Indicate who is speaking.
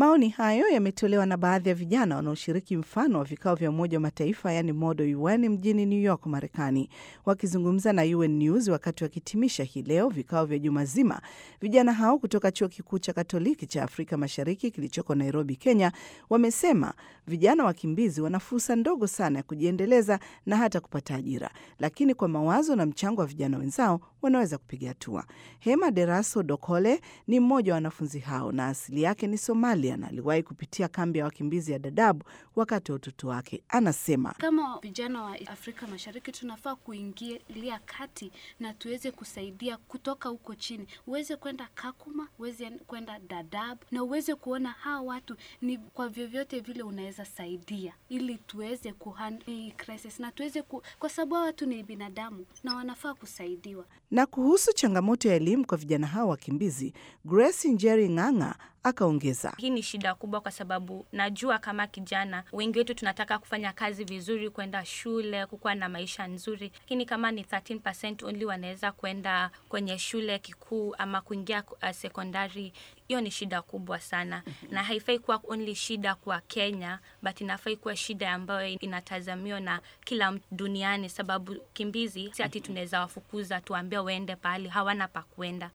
Speaker 1: Maoni hayo yametolewa na baadhi ya vijana wanaoshiriki mfano wa vikao vya Umoja wa Mataifa yaani Modo UN mjini New York, Marekani. Wakizungumza na UN News wakati wakihitimisha hii leo vikao vya juma zima, vijana hao kutoka chuo kikuu cha Katoliki cha Afrika Mashariki kilichoko Nairobi, Kenya, wamesema vijana wakimbizi wana fursa ndogo sana ya kujiendeleza na hata kupata ajira, lakini kwa mawazo na mchango wa vijana wenzao wanaweza kupiga hatua. Hema Deraso Dokole ni mmoja wa wanafunzi hao na asili yake ni Somalia na aliwahi kupitia kambi ya wakimbizi ya Dadaab wakati wa utoto wake. Anasema
Speaker 2: kama vijana wa Afrika Mashariki tunafaa kuingilia kati na tuweze kusaidia kutoka huko chini, uweze kwenda Kakuma, uweze kwenda Dadaab na uweze kuona hawa watu ni kwa vyovyote vile unaweza saidia, ili tuweze kuhandle crisis na tuweze ku, kwa sababu hawa watu ni binadamu na wanafaa kusaidiwa.
Speaker 1: Na kuhusu changamoto ya elimu kwa vijana hao wakimbizi, Grace Njeri Ng'ang'a akaongeza,
Speaker 3: hii ni shida kubwa, kwa sababu najua kama kijana wengi wetu tunataka kufanya kazi vizuri, kwenda shule, kukuwa na maisha nzuri, lakini kama ni 13% only wanaweza kwenda kwenye shule kikuu ama kuingia uh, sekondari, hiyo ni shida kubwa sana na haifai kuwa only shida kwa Kenya, but inafai kuwa shida ambayo inatazamiwa na kila mtu duniani, sababu kimbizi si ati tunaweza wafukuza tuambie waende pahali hawana pa kwenda.